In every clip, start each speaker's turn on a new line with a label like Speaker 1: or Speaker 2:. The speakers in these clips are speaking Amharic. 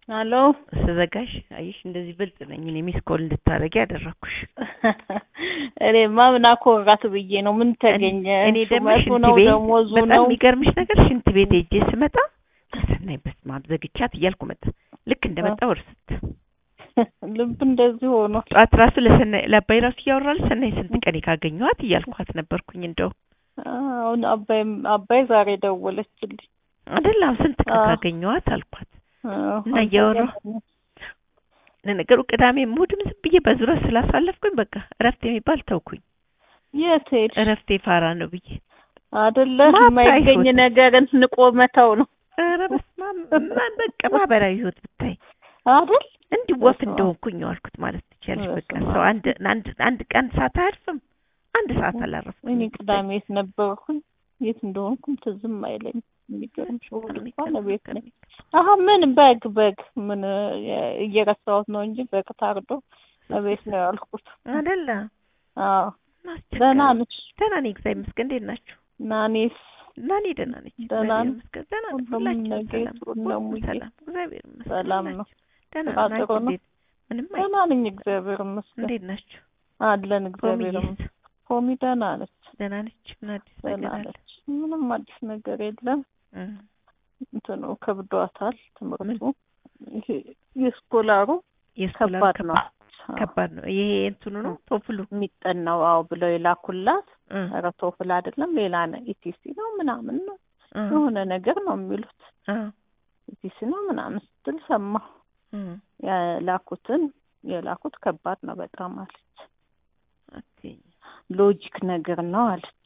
Speaker 1: አሎ
Speaker 2: ስዘጋሽ አየሽ፣ እንደዚህ ብልጥ ነኝ እኔ ሚስ ኮል እንድታረጊ ያደረኩሽ።
Speaker 1: እኔማ ምን አኮራት ብዬ ነው። ምን ተገኘ?
Speaker 2: እኔ ደግሞ
Speaker 1: ሹመቱ
Speaker 2: ሽንት
Speaker 1: ነው
Speaker 2: ቤት
Speaker 1: ደሞዙ
Speaker 2: በጣም
Speaker 1: ነው።
Speaker 2: የሚገርምሽ ነገር ሽንት ቤት ሄጄ ስመጣ ሰናይ በስመ አብ ዘግቻት እያልኩ መጣ። ልክ እንደመጣሁ እርስት
Speaker 1: ልብ እንደዚህ ሆኖ
Speaker 2: ጠዋት ራሱ ለሰናይ ለአባይ ራሱ እያወራል ሰናይ ስንት ቀኔ ካገኘኋት እያልኳት ነበርኩኝ። እንደው
Speaker 1: አሁን አባይ አባይ ዛሬ ደወለችልኝ።
Speaker 2: አይደለም ስንት ቀን
Speaker 1: አዎ።
Speaker 2: ካገኘኋት አልኳት።
Speaker 1: አዎ፣
Speaker 2: እና እያወራሁ ለነገሩ ቅዳሜ እሑድም ዝም ብዬ በዙረት ስላሳለፍኩኝ በቃ እረፍት የሚባል ተውኩኝ።
Speaker 1: የት ሄድሽ?
Speaker 2: እረፍቴ ፋራ ነው ብዬ
Speaker 1: አይደለ
Speaker 2: ማታ
Speaker 1: የማይገኝ
Speaker 2: ህይወት።
Speaker 1: ነገርን ንቆ መተው ነው
Speaker 2: ኧረ በስመ አብ ማን በቃ ማህበራዊ ህይወት ብታይ
Speaker 1: አይደል?
Speaker 2: እንዲህ ወፍ
Speaker 1: በስመ አብ።
Speaker 2: እንደሆንኩኝ ዋልኩት ማለት ትችያለሽ። በቃ
Speaker 1: በስመ
Speaker 2: ሰው
Speaker 1: አብ።
Speaker 2: አንድ አንድ አንድ ቀን ሰዓት አያርፍም። አንድ ሰዓት አላረፍኩም።
Speaker 1: እኔ ቅዳሜ የት ነበርኩኝ? የት እንደሆንኩም ትዝም አይለኝም። የሚገርምሽ እሑድ እንኳን ቤት ነኝ። አሀ ምን በግ በግ ምን የ- እየረሳሁት ነው እንጂ በግ ታርዶ እቤት ነው ያልኩት።
Speaker 2: አይደለ
Speaker 1: አዎ
Speaker 2: አስቸጋሪ።
Speaker 1: ደህና ነሽ?
Speaker 2: ደህና ነኝ እግዚአብሔር ይመስገን። እንዴት ናችሁ?
Speaker 1: ናኔስ
Speaker 2: እና እኔ ደህና ነኝ
Speaker 1: ደህና
Speaker 2: እግዚአብሔር
Speaker 1: ነው?
Speaker 2: ይመስገን። ደህና ነን
Speaker 1: ሁሉም
Speaker 2: ሁላችንም
Speaker 1: ነገ
Speaker 2: ሰላም
Speaker 1: ጥሩ
Speaker 2: ሁሉም
Speaker 1: ነው ሙዬ?
Speaker 2: ሰላም እግዚአብሔር ይመስገን።
Speaker 1: ሰላም ነው?
Speaker 2: ሁላችንም ደህና
Speaker 1: ስራ
Speaker 2: ነን።
Speaker 1: ጥሩ
Speaker 2: አንቺ
Speaker 1: ነው?
Speaker 2: እንዴት? ምንም አይ
Speaker 1: ደህና ነኝ እግዚአብሔር ይመስገን።
Speaker 2: እንዴት ናችሁ?
Speaker 1: አለን እግዚአብሔር
Speaker 2: ፖሚዬስ
Speaker 1: ይመስገን። ፖሚ ደህና ነች?
Speaker 2: ደህና ነች? ምን አዲስ
Speaker 1: ደህና
Speaker 2: ነገር አለ?
Speaker 1: ነች። ምንም አዲስ ነገር የለም።
Speaker 2: እ
Speaker 1: እንትኑ ከብዷታል ትምህርቱ። ይሄ የስኮላሩ
Speaker 2: የስኮላር
Speaker 1: ከባድ ነው። አዎ፣
Speaker 2: ከባድ ነው። ይሄ እንትኑ ነው ቶፍሉ
Speaker 1: የሚጠናው አዎ ብለው የላኩላት
Speaker 2: እ
Speaker 1: ኧረ ቶፍል አይደለም ሌላ ነው ኢቲሲ ነው ምናምን ነው
Speaker 2: እ
Speaker 1: የሆነ ነገር ነው የሚሉት
Speaker 2: እ
Speaker 1: ኢቲሲ ነው ምናምን ስትል ሰማሁ።
Speaker 2: እ
Speaker 1: የላኩትን የላኩት ከባድ ነው በጣም አለች።
Speaker 2: አትይኝ።
Speaker 1: ሎጂክ ነገር ነው አለች።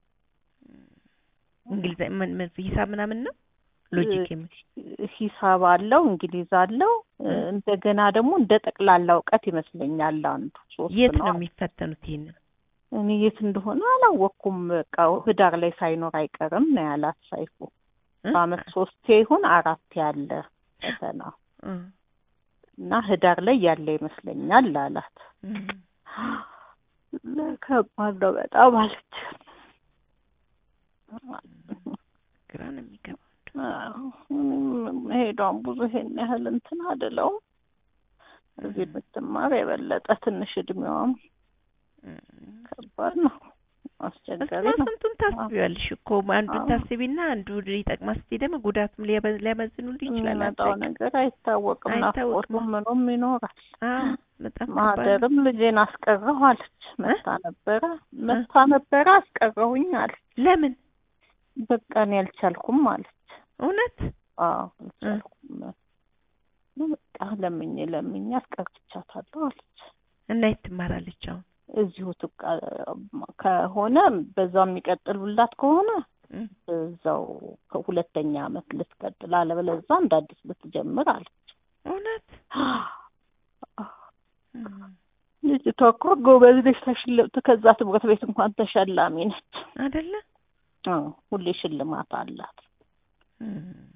Speaker 2: እንግሊዝ ምን ምን ሂሳብ ምናምን ነው ሎጂክ የሚል
Speaker 1: ሂሳብ አለው እንግሊዝ አለው
Speaker 2: እ።
Speaker 1: እንደገና ደግሞ እንደ ጠቅላላ እውቀት ይመስለኛል አንዱ ሶስት
Speaker 2: የት
Speaker 1: ነው
Speaker 2: ነው የሚፈተኑት? ይሄንን
Speaker 1: እኔ የት እንደሆነ አላወቅኩም። በቃ ህዳር ላይ ሳይኖር አይቀርም ነው ያላት ሳይፉ።
Speaker 2: እ?
Speaker 1: በአመት ሶስቴ ይሁን አራት ያለ ፈተና
Speaker 2: እ
Speaker 1: እና ህዳር ላይ ያለ ይመስለኛል አላት።
Speaker 2: እ
Speaker 1: ከባድ ነው በጣም አለች።
Speaker 2: ግራ ነው የሚገባው።
Speaker 1: አዎ፣ እኔም መሄዷን ብዙ ይሄን ያህል እንትን አይደለውም። እዚህ ብትማር የበለጠ ትንሽ እድሜዋም
Speaker 2: እ
Speaker 1: ከባድ ነው፣ አስቸጋሪ
Speaker 2: እሱማ
Speaker 1: ነው።
Speaker 2: ስንቱን ታስቢዋለሽ እኮ አንዱን
Speaker 1: አዎ።
Speaker 2: ታስቢና አንዱ ሊጠቅማ ስትይ ደግሞ ጉዳቱም ሊያበ- ሊያመዝኑልሽ ይችላል።
Speaker 1: የሚመጣው
Speaker 2: አታውቂም።
Speaker 1: ነገር አይታወቅም።
Speaker 2: አይታወቅም።
Speaker 1: ናፍቆቱም ምኑም ይኖራል።
Speaker 2: አዎ በጣም ከባድ ነው።
Speaker 1: ማህደርም ልጄን አስቀረሁ አለች። መታ ነበረ መታ ነበረ አስቀረሁኝ አለች።
Speaker 2: ለምን
Speaker 1: በቃ እኔ አልቻልኩም አለች።
Speaker 2: እውነት
Speaker 1: አዎ አልቻልኩም በቃ ለምኜ ለምኜ አስቀርቻታለሁ አለች።
Speaker 2: እና የት ትማራለች አሁን?
Speaker 1: እዚሁ ትቃ ከሆነ በዛው የሚቀጥሉላት ከሆነ
Speaker 2: እ
Speaker 1: እዛው ከሁለተኛ አመት ልትቀጥል፣ አለበለዛ እንደ አዲስ ልትጀምር አለች።
Speaker 2: እውነት እ
Speaker 1: ልጅቷ እኮ ጎበዝ ነች። ተሽል ከዛ ትምህርት ቤት እንኳን ተሸላሚ ነች።
Speaker 2: አይደለ
Speaker 1: አዎ ሁሌ ሽልማት አላት።
Speaker 2: እ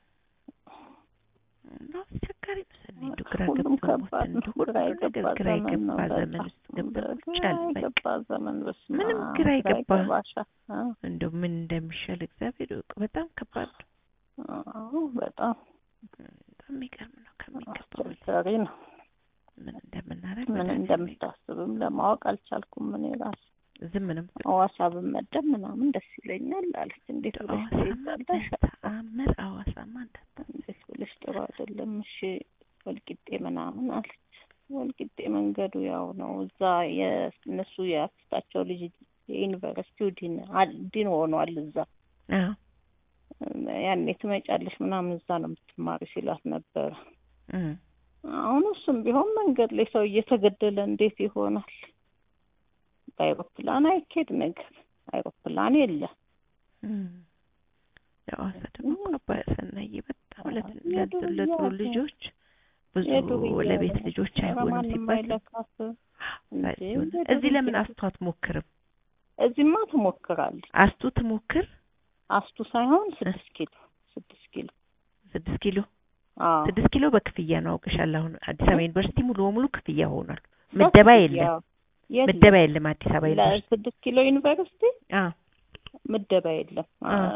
Speaker 2: እና አስቸጋሪ ነው። ሰኔ እንደው ግራ
Speaker 1: ሁሉም
Speaker 2: ገብቶኝ ሞት
Speaker 1: ከባድ ነው።
Speaker 2: እንደው ሁሉ
Speaker 1: ግራ
Speaker 2: ነገር
Speaker 1: የገባ
Speaker 2: ግራ
Speaker 1: ዘመን ነው።
Speaker 2: የገባ ዘመን
Speaker 1: በጣም
Speaker 2: ውስጥ ገብተን ቁጭ
Speaker 1: ግራ
Speaker 2: አልን። በቃ
Speaker 1: የገባ ዘመን በስመ
Speaker 2: ምንም
Speaker 1: አብ፣
Speaker 2: ግራ የገባ
Speaker 1: ይገባሻል። አዎ፣
Speaker 2: እንደው ምን እንደሚሻል እግዚአብሔር ይወቅ። በጣም ከባድ ነው።
Speaker 1: አዎ፣ በጣም
Speaker 2: በጣም የሚገርም ነው። ከሚገባው በላይ
Speaker 1: አስቸጋሪ ነው።
Speaker 2: ምን እንደምናደርግ
Speaker 1: ምን
Speaker 2: መድኃኒዓለም
Speaker 1: እንደምታስብም ለማወቅ አልቻልኩም። ምን ራሱ
Speaker 2: ዝም ነው
Speaker 1: ሐዋሳ ብመደብ ምናምን ደስ ይለኛል አለች። እንዴት ብለሽ
Speaker 2: ሐዋሳማ
Speaker 1: ትይዛለሽ?
Speaker 2: በተአምር ሐዋሳማ እንዳታ
Speaker 1: እንዴት ብለሽ ጥሩ አይደለም። እሺ ወልቂጤ ምናምን አለች። ወልቂጤ መንገዱ ያው ነው። እዛ የእነሱ የአክስታቸው ልጅ የዩኒቨርሲቲው ዲን አል- ዲን ሆኗል እዛ
Speaker 2: አዎ
Speaker 1: ያኔ ትመጫለሽ ምናምን እዛ ነው የምትማሪ ሲሏት ነበረ።
Speaker 2: እ
Speaker 1: አሁን እሱም ቢሆን መንገድ ላይ ሰው እየተገደለ እንዴት ይሆናል? በአይሮፕላን አይኬድ ነገር አይሮፕላን የለ።
Speaker 2: እ የሐዋሳ ደግሞ እኮ አባይ ሰናዬ በጣም ለት-
Speaker 1: የዱር
Speaker 2: ለት- ለጥሩ
Speaker 1: እያለ
Speaker 2: ልጆች ብዙ
Speaker 1: የዱርዬ
Speaker 2: ለቤት
Speaker 1: ነው።
Speaker 2: ልጆች
Speaker 1: ኧረ
Speaker 2: አይሆንም
Speaker 1: ማንም
Speaker 2: ሲባል
Speaker 1: አይለካት እንዴ!
Speaker 2: ሲሆን
Speaker 1: የዱርዬ
Speaker 2: እዚህ ለምን አስቱ አትሞክርም?
Speaker 1: እዚህማ ትሞክራለች።
Speaker 2: አስቱ ትሞክር
Speaker 1: አስቱ ሳይሆን ስድስት ኪሎ ስድስት ኪሎ
Speaker 2: ስድስት ኪሎ
Speaker 1: አዎ
Speaker 2: ስድስት ኪሎ በክፍያ ነው አውቅሻለሁ። አሁን አዲስ አበባ ዩኒቨርሲቲ ሙሉ በሙሉ ክፍያ ሆኗል። ምደባ የለም
Speaker 1: የለም
Speaker 2: ምደባ የለም አዲስ አበባ ዩኒቨርሲቲ
Speaker 1: ለስድስት ኪሎ ዩኒቨርሲቲ
Speaker 2: አዎ
Speaker 1: ምደባ የለም።
Speaker 2: አ።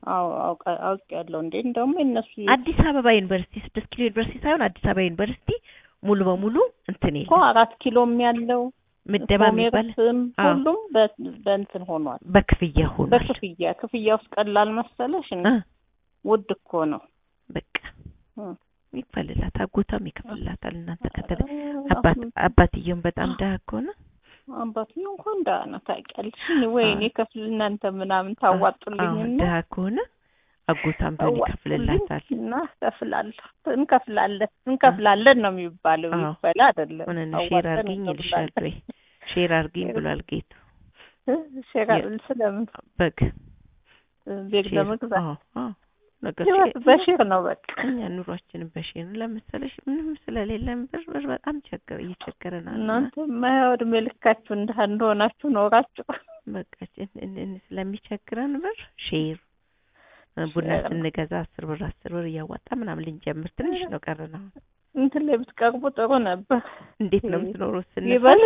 Speaker 1: አዎ አውቃ- አውቄያለሁ እንዴ እንደውም የእነሱ
Speaker 2: አዲስ አበባ ዩኒቨርሲቲ ስድስት ኪሎ ዩኒቨርሲቲ ሳይሆን አዲስ አበባ ዩኒቨርሲቲ ሙሉ በሙሉ እንትን
Speaker 1: እኮ
Speaker 2: የለም
Speaker 1: አራት ኪሎም ያለው
Speaker 2: ምደባ የሚባል
Speaker 1: ኮሜርስም
Speaker 2: አዎ።
Speaker 1: ሁሉም በ- በእንትን ሆኗል
Speaker 2: በክፍያ ሆኗል።
Speaker 1: በክፍያ ክፍያ ውስጥ ቀላል መሰለሽ እንዴ?
Speaker 2: እ
Speaker 1: ውድ እኮ ነው
Speaker 2: በቃ
Speaker 1: እ።
Speaker 2: ይክፈልላት፣ አጎቷም ይከፍልላታል። እናንተ ከተለ
Speaker 1: ኧረ
Speaker 2: አባት
Speaker 1: በጣም
Speaker 2: አባትየውም በጣም ደሃ ከሆነ
Speaker 1: አባትዬው እንኳን ደህና ነው ታውቂያለሽ። እኔ ወይኔ ከፍል እናንተ ምናምን
Speaker 2: አዎ
Speaker 1: ታዋጡልኝና
Speaker 2: ደሃ ከሆነ አጎቷም ቢሆን ይከፍልላታል።
Speaker 1: እና ከፍላለሁ እንከፍላለን እንከፍላለን ነው የሚባለው
Speaker 2: አዎ።
Speaker 1: ይባል አይደለም
Speaker 2: ሆነን ሼር
Speaker 1: አዋጥተን
Speaker 2: አርግኝ ይልሻል
Speaker 1: እንከፍላለን።
Speaker 2: ወይ ሼር አርግኝ ብሏል ጌቱ
Speaker 1: እ? ሼር ስለምን
Speaker 2: በግ
Speaker 1: ቤግ
Speaker 2: ሼር
Speaker 1: ለመግዛት
Speaker 2: አዎ አዎ ነገር
Speaker 1: ህይወት በሼር ነው በቃ
Speaker 2: እኛ ኑሯችንን በሼር ነው ለመሰለሽ ምንም ስለሌለን ብር ብር በጣም ቸገር እየቸገረናል እና
Speaker 1: እናንተ የማያው እድሜ ልካችሁ እንደ እንደሆናችሁ ኖራችሁ
Speaker 2: በቃ እን- እን- እን- ስለሚቸግረን ብር ሼር እ ቡና
Speaker 1: ሼር ነው።
Speaker 2: ስንገዛ አስር ብር አስር ብር እያዋጣ ምናምን ልንጀምር ትንሽ ነው ቀረን አሁን
Speaker 1: እንትን ላይ ብትቀርቡ ጥሩ ነበር
Speaker 2: እንዴት ነው የምትኖረው ስንል
Speaker 1: ይበል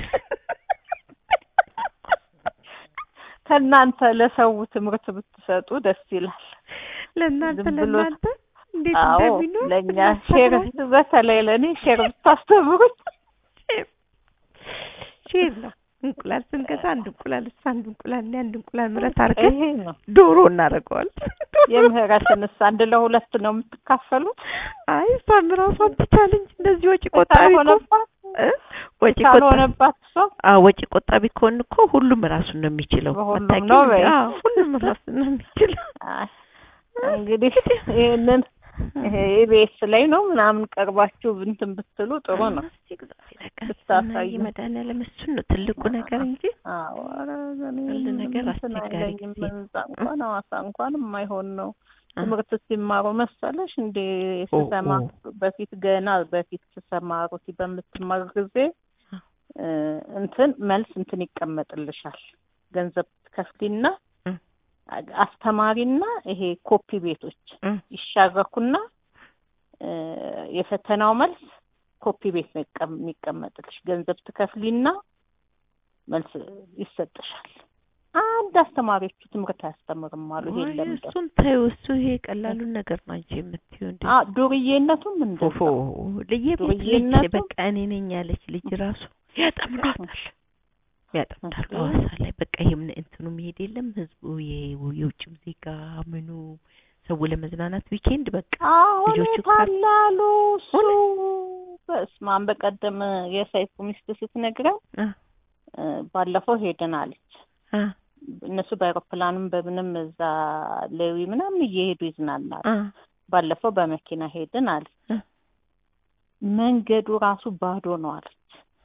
Speaker 1: ከእናንተ ለሰው ትምህርት ብትሰጡ ደስ ይላል
Speaker 2: ለእናንተ
Speaker 1: ዝም ብሎ-
Speaker 2: ለእናንተ እንዴት
Speaker 1: አዎ
Speaker 2: እንደሚኖር
Speaker 1: ለእኛ ሼር በተለይ ለእኔ ሼር ብታስተምሩኝ
Speaker 2: ሼር ሼር ነው እንቁላል ስንገዛ አንድ እንቁላል እሱ አንድ እንቁላል እኔ አንድ እንቁላል ምረት አድርገን
Speaker 1: ይሄ ነው
Speaker 2: ዶሮ እናደርገዋለን
Speaker 1: የምህረትንስ አንድ ለሁለት ነው የምትካፈሉት
Speaker 2: አይ እሷም ራሷን ትቻል እንጂ እንደዚህ ወጪ ቆጣቢ እኮ
Speaker 1: ካልሆነባት
Speaker 2: እ? ወጪ ቆጣቢ
Speaker 1: ካልሆነባት እሷ
Speaker 2: አዎ ወጪ ቆጣቢ ከሆን እኮ ሁሉም ራሱን ነው የሚችለው
Speaker 1: በሁሉም
Speaker 2: አታውቂም
Speaker 1: ነው
Speaker 2: እንዴ?
Speaker 1: በይ።
Speaker 2: አዎ ሁሉም ራሱን ነው የሚችለው
Speaker 1: አይ፣ እንግዲህ ይህንን ይሄ ኢቢኤስ ላይ ነው ምናምን ቀርባችሁ እንትን ብትሉ ጥሩ ነው።
Speaker 2: እስቲ እግዚአብሔር ያውቃል።
Speaker 1: ብታሳዩ።
Speaker 2: እና መድኃኒዓለም እሱን ነው ትልቁ ነገር እንጂ
Speaker 1: አዎ ኧረ እኔ
Speaker 2: ሁሉ ነገር
Speaker 1: እንትን
Speaker 2: አስቸጋሪ
Speaker 1: አይለኝም።
Speaker 2: ጊዜ ነው።
Speaker 1: እዛ እንኳን ሐዋሳ እንኳን የማይሆን ነው።
Speaker 2: አ-
Speaker 1: ትምህርት ሲማሩ መሰለሽ እንዴ
Speaker 2: ኦ፣
Speaker 1: ስሰማ
Speaker 2: ኦ።
Speaker 1: በፊት ገና በፊት ስሰማሩ በምትማር ጊዜ
Speaker 2: አ።
Speaker 1: እ፣ እንትን መልስ እንትን ይቀመጥልሻል ገንዘብ ትከፍሊና
Speaker 2: እ።
Speaker 1: አስተማሪና ይሄ ኮፒ ቤቶች
Speaker 2: እ፣
Speaker 1: ይሻረኩና እ፣ የፈተናው መልስ ኮፒ ቤት ነው ይቀም- የሚቀመጥልሽ ገንዘብ ትከፍሊና መልስ ይሰጥሻል። አንድ አስተማሪዎቹ ትምህርት አያስተምርም አሉ። ይሄ
Speaker 2: ወይ
Speaker 1: ለምደ
Speaker 2: እሱን ተይው። እሱ ይሄ ቀላሉን ነገር ነው አንቺ የምትይው እንዴ?
Speaker 1: አ ዱርዬነቱም እንደዛ
Speaker 2: ፎፎ ለየቤት ልጅ
Speaker 1: ዱርዬነቱ-
Speaker 2: በቃ እኔ ነኝ ያለች ልጅ ራሱ ያጠምዳታል ያጠምዳሉ።
Speaker 1: እንዴ?
Speaker 2: ሐዋሳ ላይ በቃ ይሄም እንትኑ መሄድ የለም ህዝቡ የ- የውጭም ዜጋ ምኑ ሰው ለመዝናናት ዊኬንድ በቃ
Speaker 1: አሁን
Speaker 2: ልጆቹ ካር-
Speaker 1: ታላሉ እሱ በስመ አብ በቀደም የሰይፉ ሚስት ስትነግረን
Speaker 2: አ
Speaker 1: እ፣ ባለፈው ሄድን አለች።
Speaker 2: አ
Speaker 1: እነሱ በአይሮፕላንም በምንም እዛ ሌዊ ምናምን እየሄዱ ይዝናናሉ።
Speaker 2: አ
Speaker 1: ባለፈው በመኪና ሄድን አለች።
Speaker 2: እ።
Speaker 1: መንገዱ ራሱ ባዶ ነው አለች።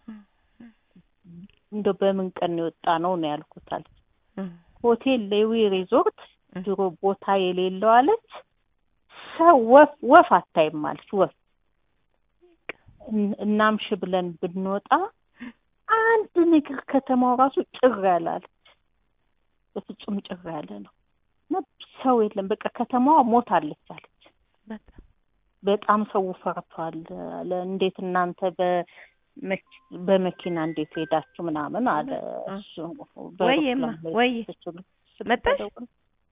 Speaker 1: እንደው በምን ቀን ነው የወጣ ነው ነው ያልኩት አለች።
Speaker 2: እ
Speaker 1: ሆቴል ሌዊ ሪዞርት
Speaker 2: እ
Speaker 1: ድሮ ቦታ የሌለው አለች። ሰው ወፍ ወፍ አታይም አለች። ወፍ እን- እናምሽ ብለን ብንወጣ አንድ ነገር ከተማው ራሱ ጭር ያለ አለች። በፍጹም ጭር ያለ ነው እና ሰው የለም። በቃ ከተማዋ ሞታለች አለች።
Speaker 2: በጣም
Speaker 1: በጣም ሰው ፈርቷል አለ። እንዴት እናንተ በመኪ- በመኪና እንዴት ሄዳችሁ ምናምን አለ እሱ
Speaker 2: ወይማ
Speaker 1: በአውሮፕላን ላይ
Speaker 2: ወይ
Speaker 1: ስትችሉ
Speaker 2: መጣሽ?
Speaker 1: ስትደውል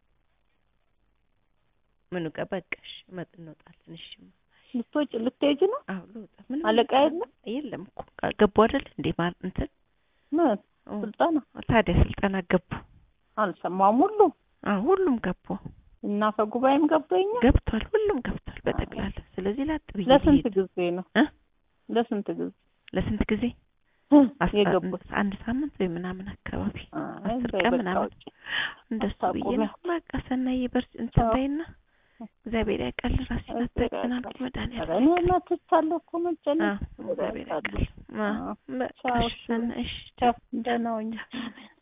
Speaker 2: ምኑ ጋር በቃሽ መጥ እንወጣለን። እሺ
Speaker 1: ልትወጪ ልትሄጂ ነው?
Speaker 2: አዎ ልወጣ ምንም
Speaker 1: አለቃ የለም?
Speaker 2: የለም እኮ ገቡ አይደል እንዴ ማር እንትን
Speaker 1: ምን
Speaker 2: ኦ፣
Speaker 1: ስልጠና
Speaker 2: ታዲያ ስልጠና ገቡ።
Speaker 1: አልሰማም። ሁሉም
Speaker 2: አዎ ሁሉም ገቡ
Speaker 1: እና አፈ ጉባኤም ገባኛ።
Speaker 2: ገብቷል። ሁሉም ገብቷል በጠቅላላ። ስለዚህ ላጥ ብዬ
Speaker 1: ለስንት
Speaker 2: ልሄድ
Speaker 1: ጊዜ ነው?
Speaker 2: እ?
Speaker 1: ለስንት ጊዜ
Speaker 2: ለስንት ጊዜ አስራ-
Speaker 1: የገቡት?
Speaker 2: አንድ ሳምንት ወይ ምናምን አካባቢ
Speaker 1: አይ
Speaker 2: አስር
Speaker 1: በይ
Speaker 2: ቀን
Speaker 1: በቃ
Speaker 2: ምናምን
Speaker 1: ውጪ።
Speaker 2: እንደሱ ብዬ
Speaker 1: አታቁሚ።
Speaker 2: ነው። በቃ ሰናዬ በርስ እንትን
Speaker 1: አዎ።
Speaker 2: በይና እግዚአብሔር ያውቃል። ራሴን
Speaker 1: እግዚአብሔር
Speaker 2: አትጠቅናል
Speaker 1: ያውቃል።
Speaker 2: መድኃኒዓለም
Speaker 1: ኧረ እኔ
Speaker 2: ያውቃል።
Speaker 1: መትቻለሁ እኮ መጨነቅ
Speaker 2: አዎ እግዚአብሔር ያውቃል። አዎ
Speaker 1: አዎ።
Speaker 2: በቃ
Speaker 1: ቻው፣
Speaker 2: እሺ፣ ሰናይ፣ እሺ
Speaker 1: ቻው፣ ደህና ሁኚ።
Speaker 2: ቻው።